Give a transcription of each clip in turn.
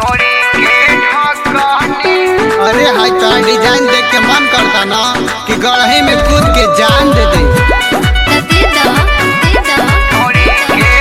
अरे हाय तो डिजाइन देख के मन करता ना कि गढ़े में कूद के जान दे दे त दे द दे द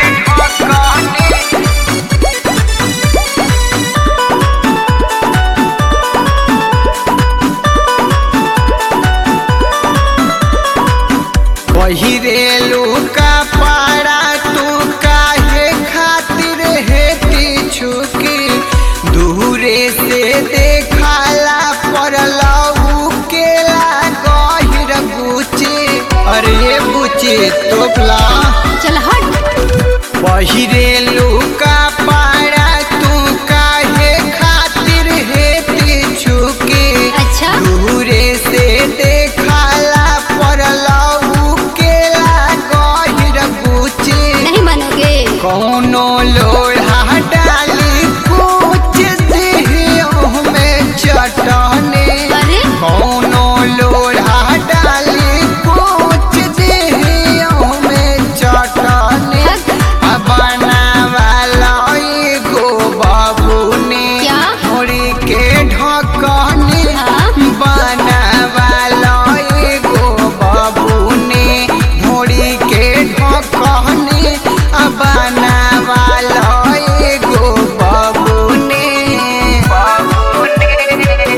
पहिरेलू का पारा तू काहे खातिर हेती छुकी दूरे से देखाला पड़लऊ केला गहिर बुची अरे बुची तोपला चल हट पहिरेलू का पारा तू काहे खातिर हेती छुकी अच्छा दूरे से देखाला पड़लऊ केला गहिर बुची नहीं मानोगे कौनो लोढ़ा डाली कुछ देहियों में चटने अरे कौनो लोढ़ा डाली कुछ देहियों में चटने बनावाला एगो बाबू ने क्या? होरी के ढकने हाँ? बनावाला एगो बाबू ने होरी के ढकने बनावाला एगो बाबू ने बाबू ने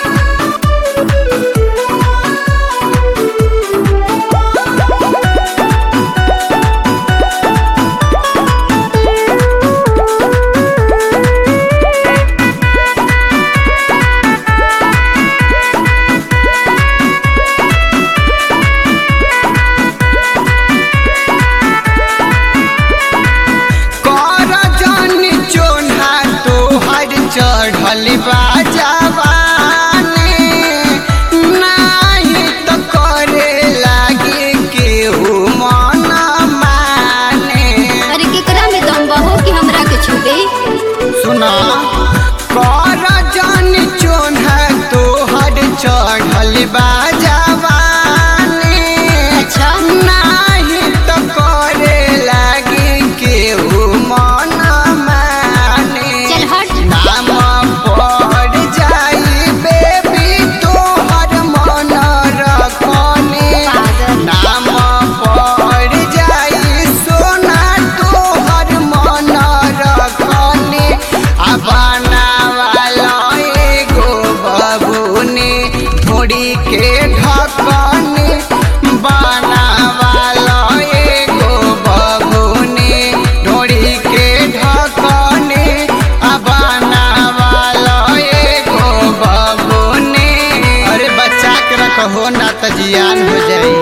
कर जन चोन्हा तोहर चढ़ल बा जवानी नाही त करे लागे केहू मन माने अरे केकरा में दम बहो कि हमरा के छुबे सुना कर जन चोन्हा तोहर चढ़ल बा जवानी अच्छा नाही त करे लागे केहू मन माने चल हट नाम पड़ जाई बेबी तोहर मन रखने पागल। नाम पड़ जाई सोना तोहर मन रखने आ बनावाला एगो बबूने थोड़ी के ढकने बनावाला एगो बबूने ढोड़ी के ढकने आ बनावाला एगो बबूने अरे बच्चा के रखहो ना त जियान हो जाई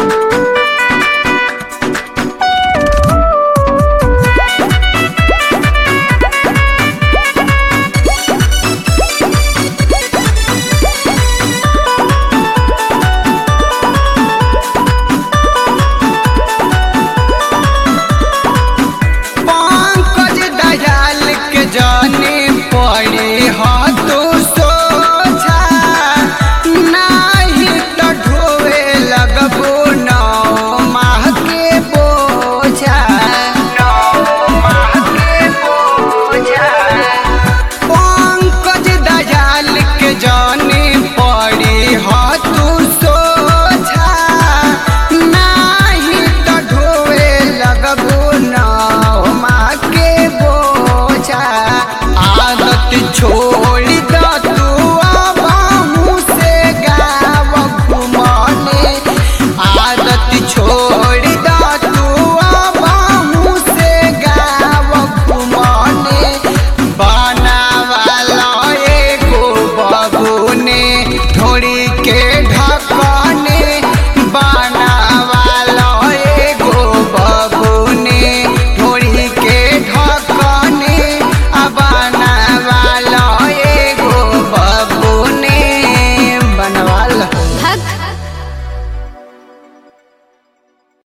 पंकज दयाल के जाने पड़े हाथ सोझा नाही त ढोवे लगबो नौ माह के बोझा नौ माह के बोझा पंकज दयाल के जाने पड़े हाथ सोझा नाही त ढोवे लगबो नाव माँ के बोझा आदत छोड़ द तू अब मुँह से गाव घुमाने आदत छोड़ द तू अब मुँह से गाव घुमाने बनावाला एगो बबूने ढोड़ी के